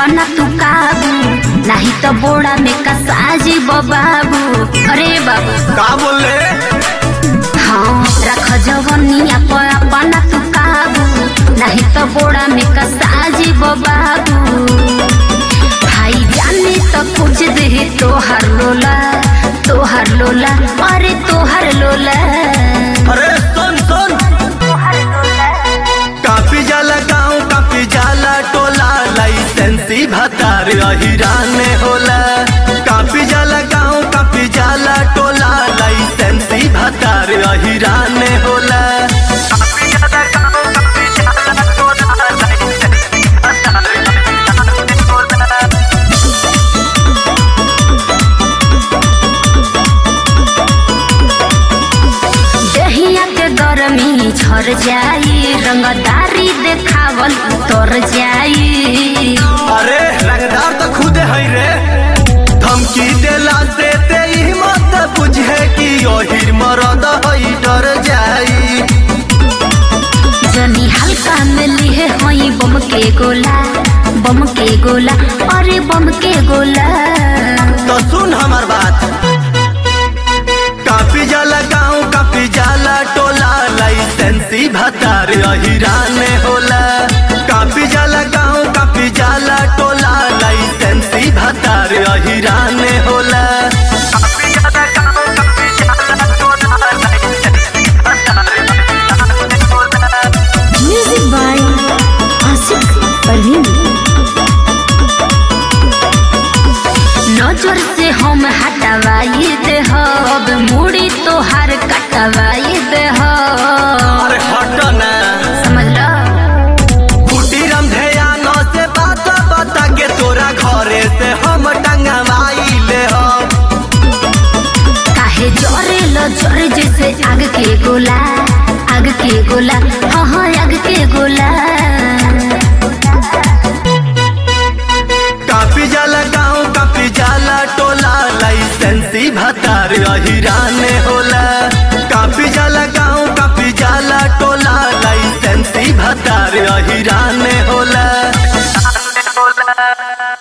अपना तू काबू नहीं तो बोड़ा में कसाजी बाबू अरे बाबू का बोले हाँ रख जवनिया पर अपना तू काबू नहीं तो बोड़ा में कसाजी बाबू भाई जाने तो कुछ दे तोहर लोला तोहर लोला अरे तोहर लोला अरे सुन सुन कापी जाला गाँव कापी जाला टोला लाइसेंसी भतार अहिरान में होला कापी जाला गाँव कापी जाला टोला लाइसेंसी भतार अहिरान में होला कापी जाला गाँव, कापी जाला टोला, लाइसेंसी भतार अहिरान में होला। दहिया के गरमी झर जाई रंगदारी देखावल उतर जाई अरे रंगदार तो खुद है रे धमकी देला से ते ही मत बुझे कि ओहिर मरद हई डर जाई जनी हल्का में लिए हई बम के गोला बम के गोला अरे बम के गोला तो सुन हमार बात कापी जाला गाँव कापी जाला टोला लाइसेंसी भतार अहिरान होला कापी जाला गाँव कापी जाला टोला लाइसेंसी भतार अहिरान होला कापी जाला गाँव, कापी जाला टोला, लाइसेंसी भतार अहिरान होला। म्यूजिक बाय आशिक परवीन नजर से हम हटवाई दे हब मुड़ी तोहार कटवाई दे हब अरे हट ना समझ लो कुटीरम ध्यान से बात बता के तोरा घरे से हम टंगवाई ले हम काहे जरे लो जरे जैसे आग के गोला आग के गोला हाँ हाँ आग के गोला कापी जाला गाँव कापी जाला टोला लाइसेंसी भतार अहिरान होला कापी जाला गाँव कापी जाला टोला लाइसेंसी भतार अहिरान